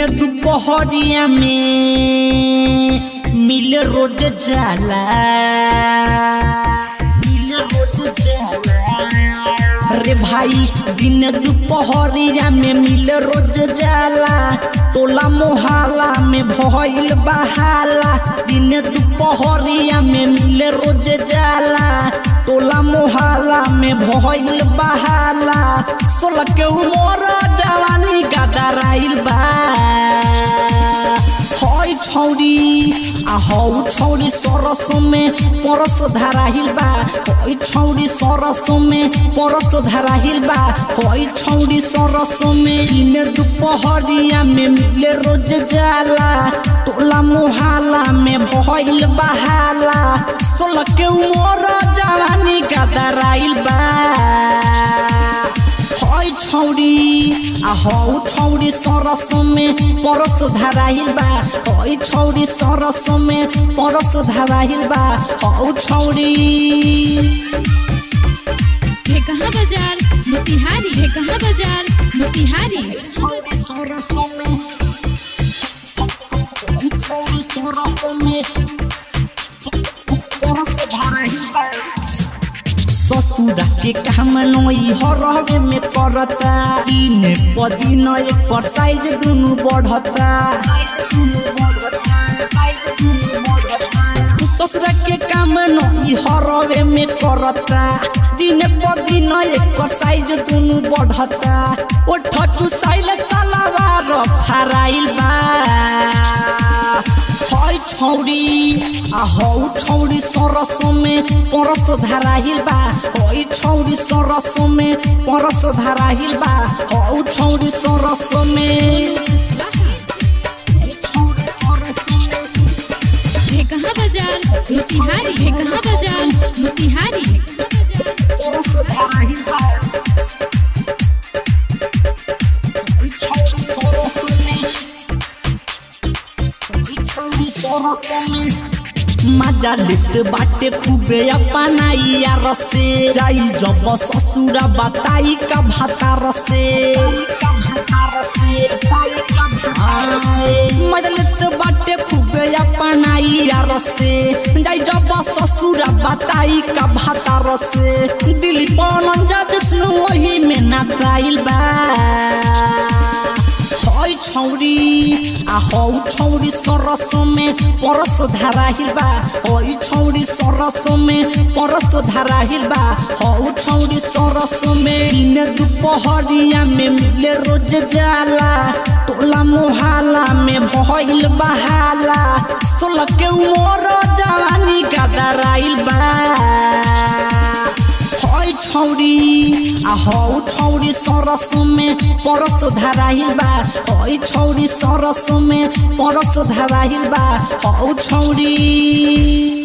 दुपहरिया में मिल रोज जाला मिल रोज जाला रे भाई दिन दुपहरिया में मिल रोज जाला टोला मोहल्ला में भइल बहाला दिन दुपहरिया में मिल रोज जाला टोला मोहल्ला में भइल बहाला सोलह के उमर जवानी गदराइल बा हई छौरी आ हौ छौरी सरस में परस धराहिल बा हई छौरी सरस में परस धराहिल बा हई छौरी सरस में दिन दुपहरिया में मिले रोज जाला टोला मोहल्ला में भइल बहाला सोलह के उमर जवानी गदराइल बा हई छौरी आ हौ छौरी सरस में परस धराइल बा हई छौरी सरस में परस धराइल बा हौ छौरी ढेकहा बाजार मोतिहारी ढेकहा बाजार मोतिहारी छौरी सरस में हई छौरी सरस में परस धराइल बा ससुरा के काम नई हरवे में करता दिन पदिन एक पर साइज दुनु बढ़ता ससुरा के काम नई हरवे में करता दिन पदिन एक पर साइज दुनु बढ़ता ओ ठटू साइल सलावार फराइल बा हई छौरी आ हौ छौरी सरस में परस धराहिल बा हई छौरी सरस में परस धराहिल बा हौ छौरी सरस में ढेकहा बाजार मोतिहारी ढेकहा बाजार मोतिहारी परस धराहिल बा हई छौरी सरस में हई छौरी सरस में मजा लेत बाटे खूबे अपनाई यार से जाई जब ससुरा बताई का भातार से मजा लेत बाटे खूबे अपनाई यार से जाई जब ससुरा बताई का भातार से दिल पवन जब विष्णु वही में नचाइल बा हई छौरी आ हौ छौरी सरस में परस धराहिल बा हई छौरी सरस में परस धराहिल बा हौ छौरी सरस में दिन दुपहरिया में मिले रोज जाला टोला मोहल्ला में भइल बहाला सोलह के उमर जवानी गदराइल बा हई छौरी आ हौ छौरी सरस में परस धराहिल बा हई छौरी सरस में परस धराहिल बा हौ छौरी